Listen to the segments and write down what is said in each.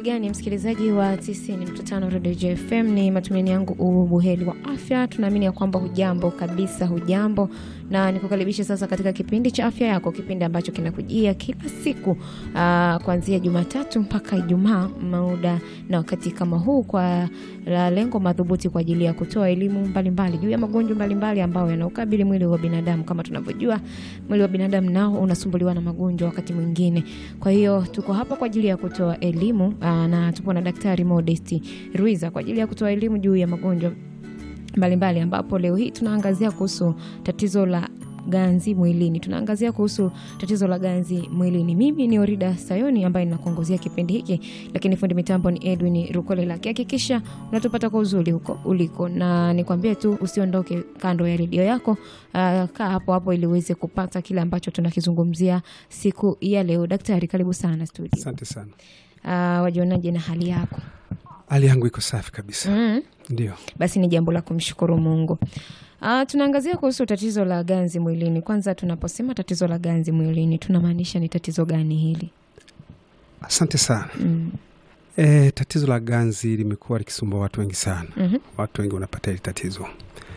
gani msikilizaji wa 90.5 Radio JFM? Ni matumaini yangu ubuheri wa afya. Tunaamini ya kwamba hujambo kabisa, hujambo na nikukaribisha sasa katika kipindi cha afya yako, kipindi ambacho kinakujia kila siku uh, kuanzia Jumatatu mpaka Ijumaa, muda na wakati kama huu, kwa la lengo madhubuti kwa ajili ya kutoa elimu mbalimbali juu ya magonjwa mbalimbali ambayo yanaukabili mwili wa binadamu. Kama tunavyojua, mwili wa binadamu nao unasumbuliwa na magonjwa wakati mwingine. Kwa hiyo tuko hapa kwa ajili ya kutoa elimu aa, na tupo na Daktari Modesti Ruiza kwa ajili ya kutoa elimu juu ya magonjwa mbalimbali, ambapo leo hii tunaangazia kuhusu tatizo la ganzi mwilini. Tunaangazia kuhusu tatizo la ganzi mwilini. Mimi ni Orida Sayoni ambaye ninakuongozea kipindi hiki, lakini fundi mitambo ni Edwin Rukolela. Hakikisha unatupata kwa uzuri huko uliko, na nikwambie tu usiondoke kando ya redio yako. Uh, kaa hapo hapo ili uweze kupata kile ambacho tunakizungumzia siku ya leo. Daktari, karibu sana studio. Asante sana. Uh, wajionaje na hali yako? Hali yangu iko safi kabisa. Mm. Ndio. Basi ni jambo la kumshukuru Mungu. Uh, tunaangazia kuhusu tatizo la ganzi mwilini. Kwanza, tunaposema tatizo la ganzi mwilini tunamaanisha ni tatizo gani hili? Asante sana. Mm. E, tatizo la ganzi limekuwa likisumbua watu wengi sana. Mhm. Watu wengi wanapata hili tatizo.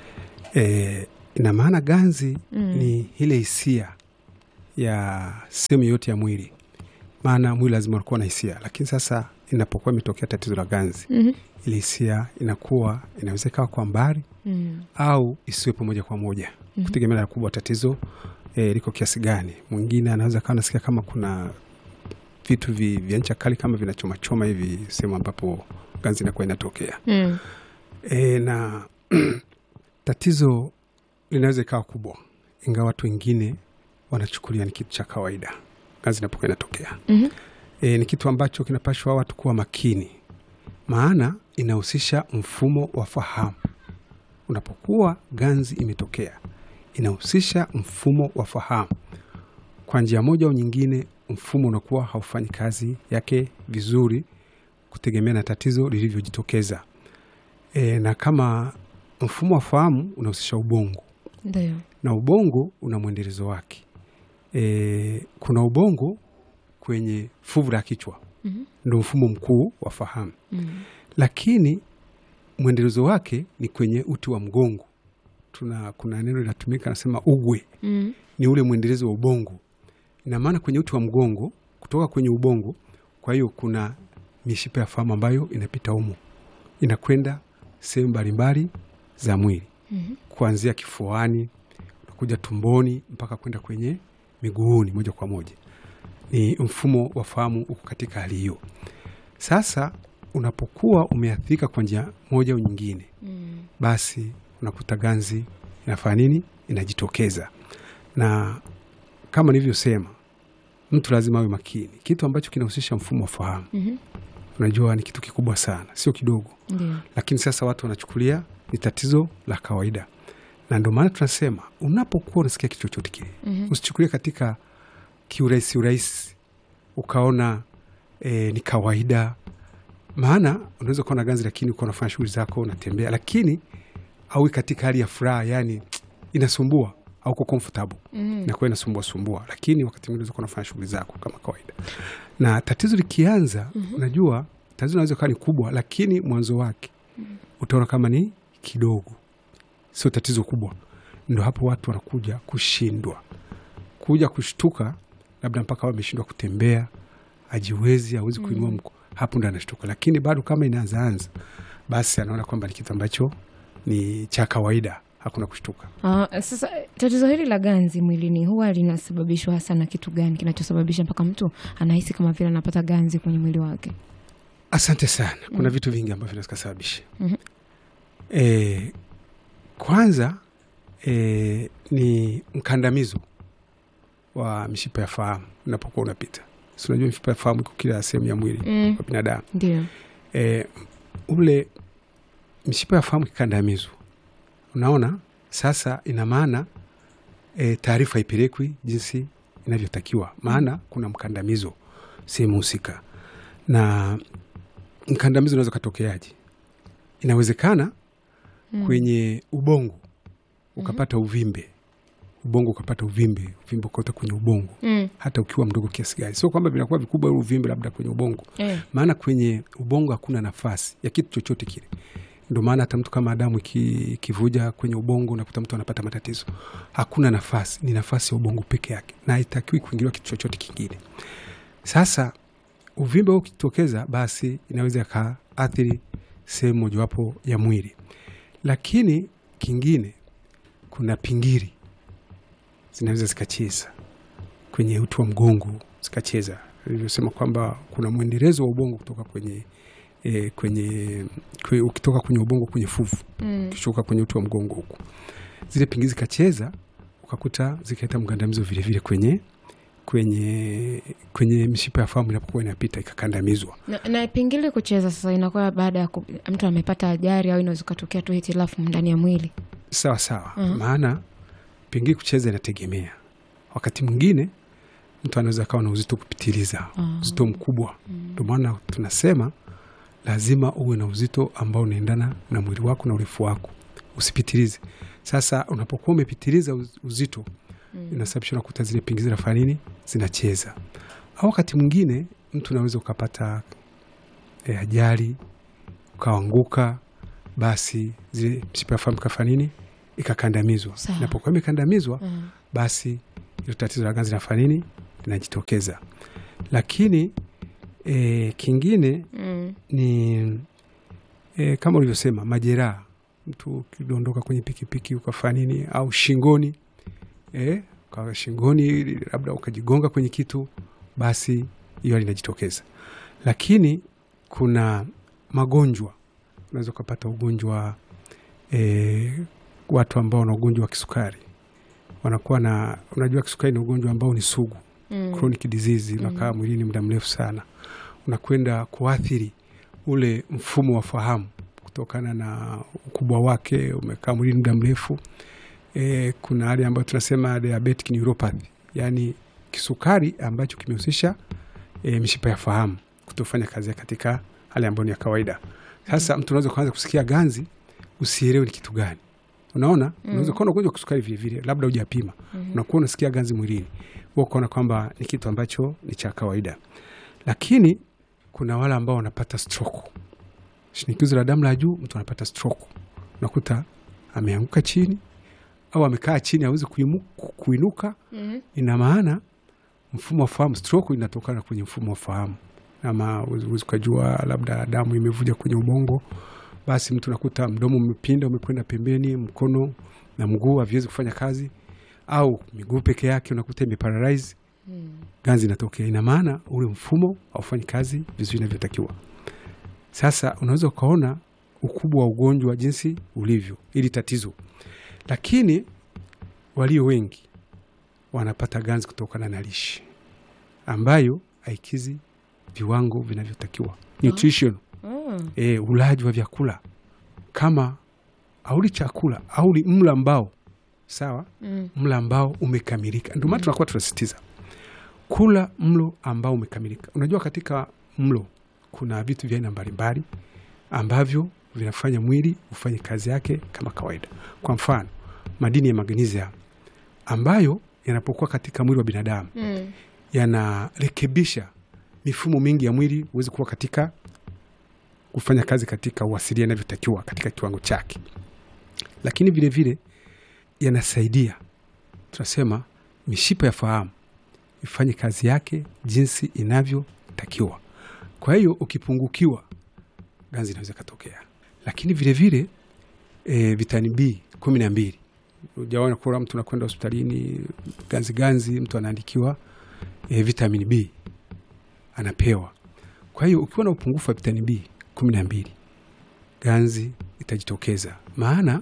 E, ina maana ganzi Mm. ni ile hisia ya sehemu yote ya mwili, maana mwili lazima unakuwa na hisia, lakini sasa inapokuwa imetokea tatizo la ganzi, Mhm. ile hisia inakuwa inaweza ikawa kwa mbali Mm. au isiwepo moja kwa moja Mhm. kutegemea na kubwa tatizo e, liko kiasi gani. Mwingine anaweza kawa nasikia kama kuna vitu vi, vya ncha kali kama vinachomachoma hivi sehemu ambapo ganzi inakuwa inatokea Mm. e, na tatizo linaweza ikawa kubwa, ingawa watu wengine wanachukulia ni kitu cha kawaida. Ganzi inapokuwa inatokea Mhm. e, ni kitu ambacho kinapashwa watu kuwa makini, maana inahusisha mfumo wa fahamu. Unapokuwa ganzi imetokea, inahusisha mfumo wa fahamu. Kwa njia moja au nyingine, mfumo unakuwa haufanyi kazi yake vizuri, kutegemea na tatizo lilivyojitokeza. E, na kama mfumo wa fahamu unahusisha ubongo Ndio. na ubongo una mwendelezo wake. E, kuna ubongo kwenye fuvu la kichwa, Mhm. ndo mfumo mkuu wa fahamu, Mm. lakini mwendelezo wake ni kwenye uti wa mgongo. Tuna, kuna neno linatumika nasema ugwe, Mm. ni ule mwendelezo wa ubongo. Ina maana kwenye uti wa mgongo, kutoka kwenye ubongo, kwa hiyo kuna mishipa ya fahamu ambayo inapita humo, inakwenda sehemu mbalimbali za mwili Mhm. kuanzia kifuani kuja tumboni mpaka kwenda kwenye miguuni moja kwa moja. Ni mfumo wa fahamu uko katika hali hiyo. Sasa unapokuwa umeathirika kwa njia moja au nyingine, Mm. basi unakuta ganzi inafanya nini? Inajitokeza, na kama nilivyosema, mtu lazima awe makini. Kitu ambacho kinahusisha mfumo wa fahamu, Mhm. unajua ni kitu kikubwa sana, sio kidogo Ndio. lakini sasa watu wanachukulia ni tatizo la kawaida, na ndio maana tunasema unapokuwa unasikia kitu chochote kile Mhm. usichukulie katika kiurahisi urahisi ukaona e, ni kawaida. Maana unaweza kuwa na ganzi, lakini ukawa unafanya shughuli zako, unatembea, lakini aui katika hali ya furaha, yani inasumbua au uko comfortable Mhm. inakuwa inasumbua sumbua, lakini wakati mwingine unaweza kuwa unafanya shughuli zako kama kawaida. Na tatizo likianza, unajua tatizo linaweza kuwa ni kubwa, lakini mwanzo wake utaona kama ni kidogo, sio tatizo kubwa. Ndo hapo watu wanakuja kushindwa, kuja kushtuka, labda mpaka wameshindwa kutembea, ajiwezi, hawezi kuinua mko, hapo ndo anashtuka. Lakini bado kama inaanzaanza, basi anaona kwamba ni kitu ambacho ni cha kawaida, hakuna kushtuka. Ah, sasa tatizo hili la ganzi mwilini huwa linasababishwa hasa na kitu gani kinachosababisha mpaka mtu anahisi kama vile anapata ganzi kwenye mwili wake? Asante sana. Kuna vitu vingi ambavyo vinaweza kusababisha. Mhm. E, kwanza e, ni mkandamizo wa mishipa ya fahamu unapokuwa unapita. Si unajua mishipa ya fahamu iko kila sehemu ya mwili Mm. wa binadamu. Ndio. E, ule mishipa ya fahamu ikikandamizwa, unaona sasa, ina maana e, taarifa haipelekwi jinsi inavyotakiwa, maana kuna mkandamizo sehemu husika. Na mkandamizo unaweza ukatokeaje? Inawezekana Mm. kwenye ubongo ukapata uvimbe, ubongo ukapata uvimbe, uvimbe ukaota kwenye ubongo Mm. hata ukiwa mdogo kiasi gani. Sio kwamba vinakuwa vikubwa ule uvimbe labda kwenye ubongo, Eh. maana kwenye ubongo hakuna nafasi ya kitu chochote kile. Ndio maana hata mtu kama damu iki- ikivuja kwenye ubongo unakuta mtu anapata matatizo. Hakuna nafasi, ni nafasi ya ubongo peke yake, na haitakiwi kuingiliwa kitu chochote kingine. Sasa uvimbe huu ukitokeza, basi inaweza ikaathiri sehemu mojawapo ya mwili, lakini kingine, kuna pingiri zinaweza zikacheza kwenye uti wa mgongo zikacheza, ilivyosema kwamba kuna mwendelezo wa ubongo kutoka kwenye e, kwenye kwe, ukitoka kwenye ubongo kwenye fuvu Mm. ukishuka kwenye uti wa mgongo huku, zile pingiri zikacheza, ukakuta zikaleta mgandamizo vilevile kwenye kwenye kwenye mishipa ya fahamu inapokuwa inapita ikakandamizwa. Na, na pingili kucheza sasa inakuwa baada ya ku- mtu amepata ajali au inaweza kutokea tu hitilafu ndani ya mwili. Sawa sawa, Mhm. maana pengine kucheza inategemea. Wakati mwingine mtu anaweza akawa na uzito kupitiliza, Ah. uzito mkubwa. Ndio maana tunasema lazima uwe na uzito ambao unaendana na mwili wako na urefu wako, usipitilize. Sasa unapokuwa umepitiliza uz- uzito inasababisha unakuta zile pingi zinafanya nini, zinacheza. Au wakati mwingine mtu unaweza ukapata eh, ajali ukaanguka, basi zile mshipa ya fahamu ikafanya nini, ikakandamizwa. Sawa. Inapokuwa imekandamizwa, Mm. basi ilo tatizo la ganzi linafanya nini, linajitokeza. Lakini eh, kingine Mm. ni e, kama ulivyosema majeraha, mtu ukidondoka kwenye pikipiki ukafanya nini, au shingoni e, ukawa shingoni, labda ukajigonga kwenye kitu, basi hiyo linajitokeza. Lakini kuna magonjwa, unaweza ukapata ugonjwa e, watu ambao wana ugonjwa wa kisukari wanakuwa na, unajua kisukari ni ugonjwa ambao ni sugu Mm. chronic disease unakaa mwilini muda mrefu sana, unakwenda kuathiri ule mfumo wa fahamu kutokana na ukubwa wake, umekaa mwilini muda mrefu. E, kuna hali ambayo tunasema diabetic neuropathy, yaani kisukari ambacho kimehusisha e, mishipa ya fahamu kutofanya kazi yake katika hali ambayo ni ya kawaida. Sasa mtu unaweza kuanza kusikia ganzi, usielewe ni kitu gani. Unaona, unaweza kuwa na ugonjwa wa kisukari vilevile, labda hujapima unakuwa unasikia ganzi mwilini, wewe ukaona kwamba ni kitu ambacho ni cha kawaida. Lakini kuna wale ambao wanapata stroke, shinikizo la damu la juu, mtu anapata stroke, unakuta ameanguka chini au amekaa chini, hawezi kuimu- kuinuka. Mm. Ina maana mfumo wa fahamu, stroke inatokana kwenye mfumo wa fahamu, ama huwezi ukajua labda damu imevuja kwenye ubongo, basi mtu nakuta mdomo umepinda, umekwenda pembeni, mkono na mguu haviwezi kufanya kazi, au miguu peke yake unakuta imeparalyze, Mm. ganzi inatokea. Ina maana ule mfumo haufanyi kazi vizuri inavyotakiwa. Sasa unaweza ukaona ukubwa wa ugonjwa jinsi ulivyo, ili tatizo. Lakini walio wengi wanapata ganzi kutokana na lishe ambayo haikizi viwango vinavyotakiwa nutrition, Mm. e, ulaji wa vyakula kama auli chakula auli mlo ambao sawa, Mm. mlo ambao umekamilika. Ndio maana tunakuwa tunasisitiza kula mlo ambao umekamilika. Unajua, katika mlo kuna vitu vya aina mbalimbali ambavyo vinafanya mwili ufanye kazi yake kama kawaida. Kwa mfano, madini ya magnesium ambayo yanapokuwa katika mwili wa binadamu Mm. yanarekebisha mifumo mingi ya mwili huwezi kuwa katika kufanya kazi katika uasilia inavyotakiwa katika kiwango chake, lakini vilevile yanasaidia tunasema mishipa ya fahamu ifanye kazi yake jinsi inavyotakiwa. Kwa hiyo ukipungukiwa, ganzi inaweza ikatokea, lakini vilevile e, vitamini B kumi na mbili ujaona kula mtu nakwenda hospitalini ganzi ganzi, mtu anaandikiwa e, vitamini B anapewa. Kwa hiyo ukiwa na upungufu wa vitamini B kumi na mbili ganzi itajitokeza, maana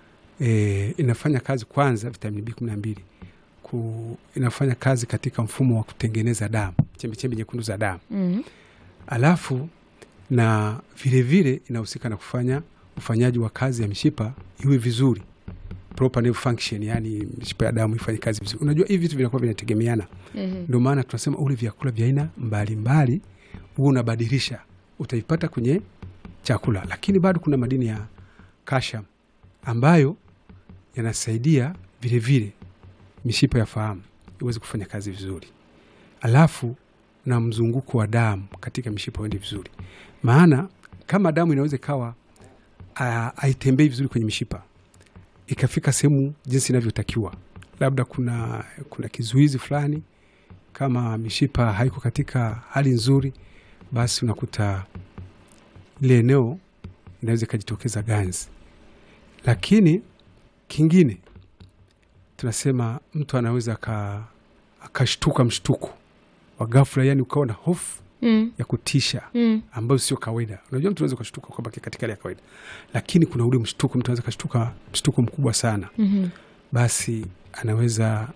e, inafanya kazi kwanza, vitamini B kumi na mbili ku, inafanya kazi katika mfumo wa kutengeneza damu, chembechembe nyekundu za damu, Mm. alafu na vilevile inahusika na kufanya ufanyaji wa kazi ya mishipa iwe vizuri, proper nerve function, yani mishipa ya damu ifanye kazi vizuri. Unajua hivi vitu vinakuwa vinategemeana Mhm. ndio maana tunasema ule vyakula vya aina mbalimbali huwa unabadilisha, utaipata kwenye chakula, lakini bado kuna madini ya calcium ambayo yanasaidia vilevile mishipa ya fahamu iweze kufanya kazi vizuri, alafu na mzunguko wa damu katika mishipa uende vizuri. Maana kama damu inaweza ikawa ah, haitembei vizuri kwenye mishipa ikafika sehemu jinsi inavyotakiwa, labda kuna, kuna kizuizi fulani, kama mishipa haiko katika hali nzuri, basi unakuta ile eneo inaweza ikajitokeza ganzi. Lakini kingine tunasema mtu anaweza aka- akashtuka mshtuko wa ghafla, yani ukawa na hofu Mm. ya kutisha Mm. ambayo sio kawaida. Unajua, mtu anaweza ukashtuka kwamba katika hali ya kawaida, lakini kuna ule mshtuko, mtu anaweza kashtuka mshtuko mkubwa sana, Mhm. basi anaweza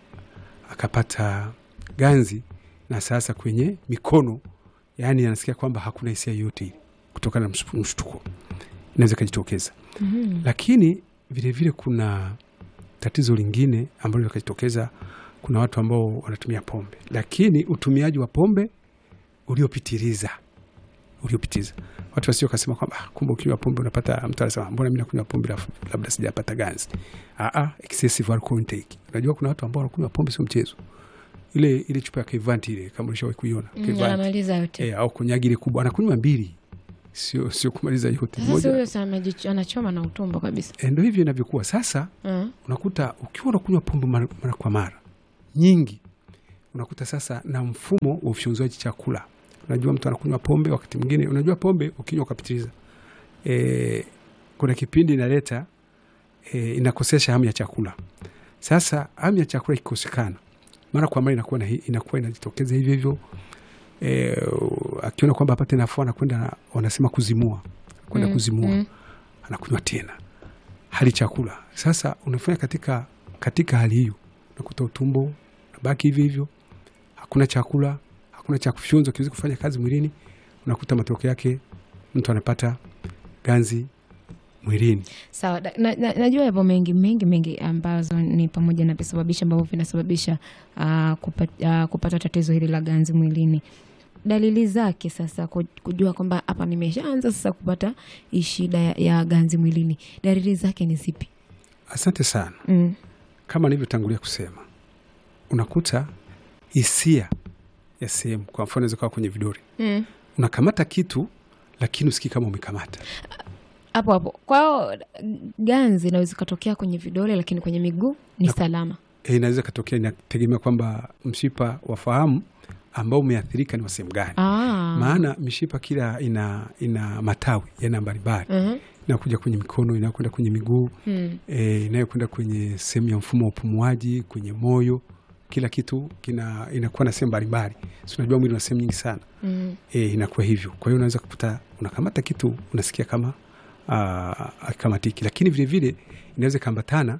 akapata ganzi na sasa kwenye mikono, yaani anasikia kwamba hakuna hisia yoyote ile kutokana na mshtu- mshtuko, inaweza ikajitokeza. Mhm. Lakini vilevile vile kuna tatizo lingine ambalo likajitokeza. Kuna watu ambao wanatumia pombe, lakini utumiaji wa pombe uliopitiliza uliopitiliza, watu wasio kasema kwamba "Ah, kumbe ukinywa pombe unapata. Mtu anasema mbona mi nakunywa pombe lafu- labda sijapata ganzi. Ah, ah, excessive alcohol intake. Unajua kuna watu ambao wanakunywa pombe sio mchezo. Ile ile chupa ya Kevanti ile kama ulishawahi kuiona Mm, Kevanti anamaliza yote. eh, au konyagi ile kubwa anakunywa mbili, sio sio kumaliza yote Sasa moja. huyo sa amejicho- anachoma na utumbo kabisa. Eh, Ndo hivyo inavyokuwa sasa Mm. unakuta ukiwa unakunywa pombe mara, mara kwa mara nyingi, unakuta sasa na mfumo wa ufyonzaji chakula. Unajua mtu anakunywa pombe, wakati mwingine unajua pombe ukinywa ukapitiliza, e, kuna kipindi inaleta e, inakosesha hamu ya chakula. Sasa hamu ya chakula ikikosekana mara kwa mara inakuwa, na, hi- inakuwa inajitokeza hivyo hivyo e, akiona kwamba apate nafuu anakwenda, wanasema kuzimua, kwenda Mm, kuzimua mm. anakunywa tena hali chakula. Sasa unafanya katika, katika hali hiyo unakuta utumbo unabaki hivyo hivyo, hakuna chakula, hakuna cha kufyonza kiwezi kufanya kazi mwilini. Unakuta matokeo yake mtu anapata ganzi mwilini. Sawa, da- na, na, najua yapo mengi mengi mengi ambazo ni pamoja na visababishi ambavyo vinasababisha uh, kupata, uh, kupata tatizo hili la ganzi mwilini. Dalili zake sasa, ku- kujua kwamba hapa nimeshaanza sasa kupata hii shida ya, ya ganzi mwilini, dalili zake ni zipi? Asante sana. Mm. Kama nilivyotangulia kusema, unakuta hisia ya sehemu, kwa mfano inaweza kuwa kwenye vidole, Mm. unakamata kitu lakini usikii kama umekamata. hapo hapo. Kwa hiyo ganzi inaweza ikatokea kwenye vidole, lakini kwenye miguu ni Na- salama. E, inaweza katokea, inategemea kwamba mshipa wa fahamu ambao umeathirika ni wa sehemu gani. Ah. maana mishipa kila ina, ina matawi yana mbalimbali Mhm. inayokuja kwenye mikono inayokwenda kwenye miguu Mm. e, inayokwenda kwenye sehemu ya mfumo wa upumuaji kwenye moyo kila kitu kina inakuwa na sehemu mbalimbali si unajua mwili una sehemu nyingi sana Mm. e, inakuwa hivyo kwa hiyo unaweza kukuta unakamata kitu unasikia kama akamatiki lakini vilevile inaweza ikaambatana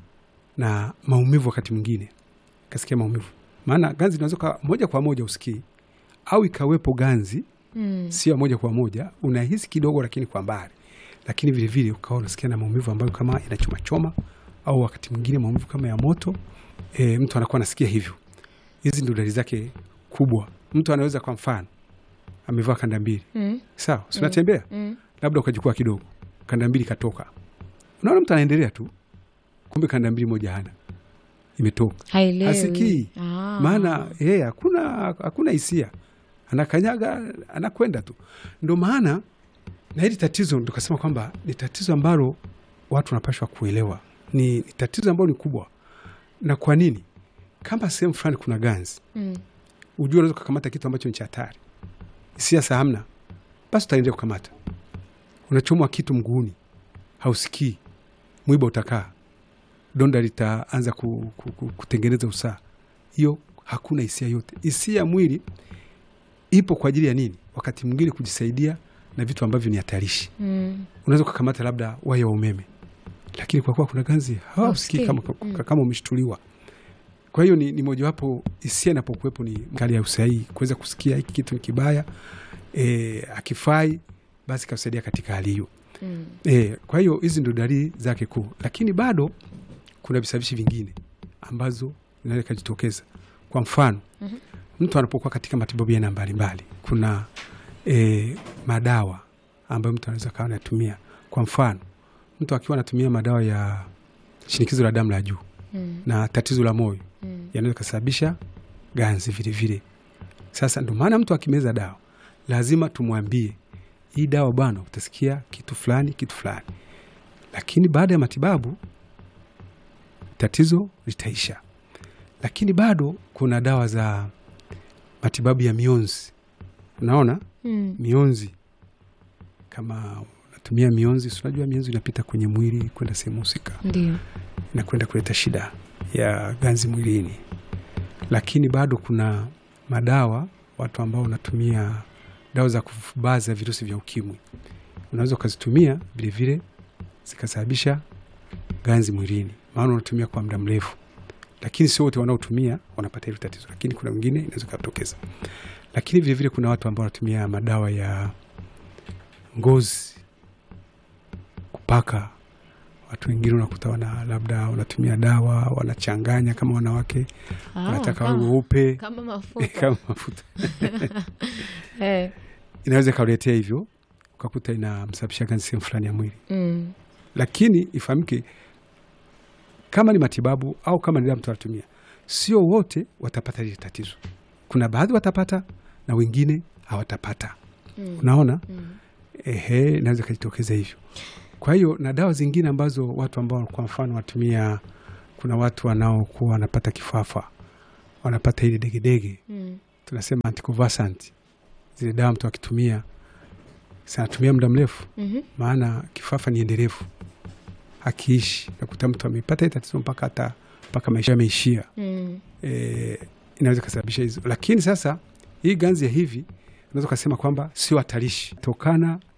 na maumivu wakati mwingine kasikia maumivu maana ganzi inaweza kuwa moja kwa moja usikii au ikawepo ganzi Mm. sio moja kwa moja, unahisi kidogo, lakini kwa mbali, lakini vilevile ukawa unasikia na maumivu ambayo kama inachomachoma au wakati mwingine maumivu kama ya moto. E, mtu anakuwa anasikia hivyo. Hizi ndio dalili zake kubwa. Mtu anaweza kwa mfano amevaa kanda mbili, Mm. sawa, si unatembea Mm. labda ukajukua kidogo, kanda mbili katoka, unaona mtu anaendelea tu, kumbe kanda mbili moja hana, imetoka Haelewi. Hasikii. Ah. maana yeye hakuna hakuna hisia, anakanyaga anakwenda tu. Ndo maana na hili tatizo tukasema kwamba ni tatizo ambalo watu wanapashwa kuelewa, ni, ni tatizo ambalo ni kubwa. Na kwa nini? Kama sehemu fulani kuna ganzi, Mm. ujue unaweza kukamata kitu ambacho ni cha hatari, hisia sa hamna, basi utaendelea kukamata. Unachomwa kitu mguuni, hausikii, mwiba utakaa, donda litaanza ku, ku, ku, kutengeneza usaa, hiyo hakuna hisia yote. Hisia ya mwili ipo kwa ajili ya nini? Wakati mwingine kujisaidia na vitu ambavyo ni hatarishi. Mm. Unaweza ukakamata labda waya wa umeme, lakini kwa kuwa kuna ganzi hausikii kama, Mm. kama umeshtuliwa. Kwa hiyo ni, ni mojawapo hisia inapokuwepo ni hali ya usahihi, kuweza kusikia hiki kitu ni kibaya, e, akifai basi kasaidia katika hali hiyo. Mm. E, kwa hiyo hizi ndio dalili zake kuu, lakini bado kuna visababishi vingine ambazo inaweza ikajitokeza. Kwa mfano Mhm. mtu anapokuwa katika matibabu ya aina mbalimbali, kuna e, madawa ambayo mtu anaweza kawa anatumia. Kwa mfano mtu akiwa anatumia madawa ya shinikizo la damu la juu Mm. na tatizo la moyo, Mm. yanaweza kasababisha ganzi vile vile. Sasa ndio maana mtu akimeza dawa lazima tumwambie hii dawa bwana, utasikia kitu fulani kitu fulani, lakini baada ya matibabu tatizo litaisha. Lakini bado kuna dawa za matibabu ya mionzi. Unaona Mm. mionzi, kama unatumia mionzi, si unajua mionzi inapita kwenye mwili kwenda sehemu husika Ndio. na kwenda kuleta shida ya ganzi mwilini. Lakini bado kuna madawa, watu ambao wanatumia dawa za kufubaza virusi vya ukimwi, unaweza ukazitumia vilevile zikasababisha ganzi mwilini, maana unatumia kwa muda mrefu. Lakini sio wote wanaotumia wanapata hilo tatizo, lakini kuna wengine inaweza ikatokeza. Lakini vilevile kuna watu ambao wanatumia madawa ya ngozi kupaka watu wengine unakuta wana labda wanatumia dawa wanachanganya kama wanawake Ah, wanataka wawe kama, weupe kama mafuta. kama mafuta Eh. inaweza ikauletea hivyo ukakuta inamsababisha ganzi sehemu fulani ya mwili Mm. lakini ifahamike kama ni matibabu au kama ni dawa mtu anatumia sio wote watapata lile tatizo kuna baadhi watapata na wengine hawatapata Mm. unaona Mm. ehe, inaweza ikajitokeza hivyo. Kwa hiyo na dawa zingine ambazo watu ambao kwa mfano watumia, kuna watu wanaokuwa wanapata kifafa, wanapata ile degedege, Mm. tunasema anticonvulsant. Zile dawa mtu akitumia sanatumia muda mrefu, Mhm. maana kifafa ni endelevu, akiishi nakuta mtu amepata ile tatizo mpaka hata mpaka maisha yameishia. Mm. E, inaweza kasababisha hizo, lakini sasa hii ganzi ya hivi unaweza ukasema kwamba sio hatarishi tokana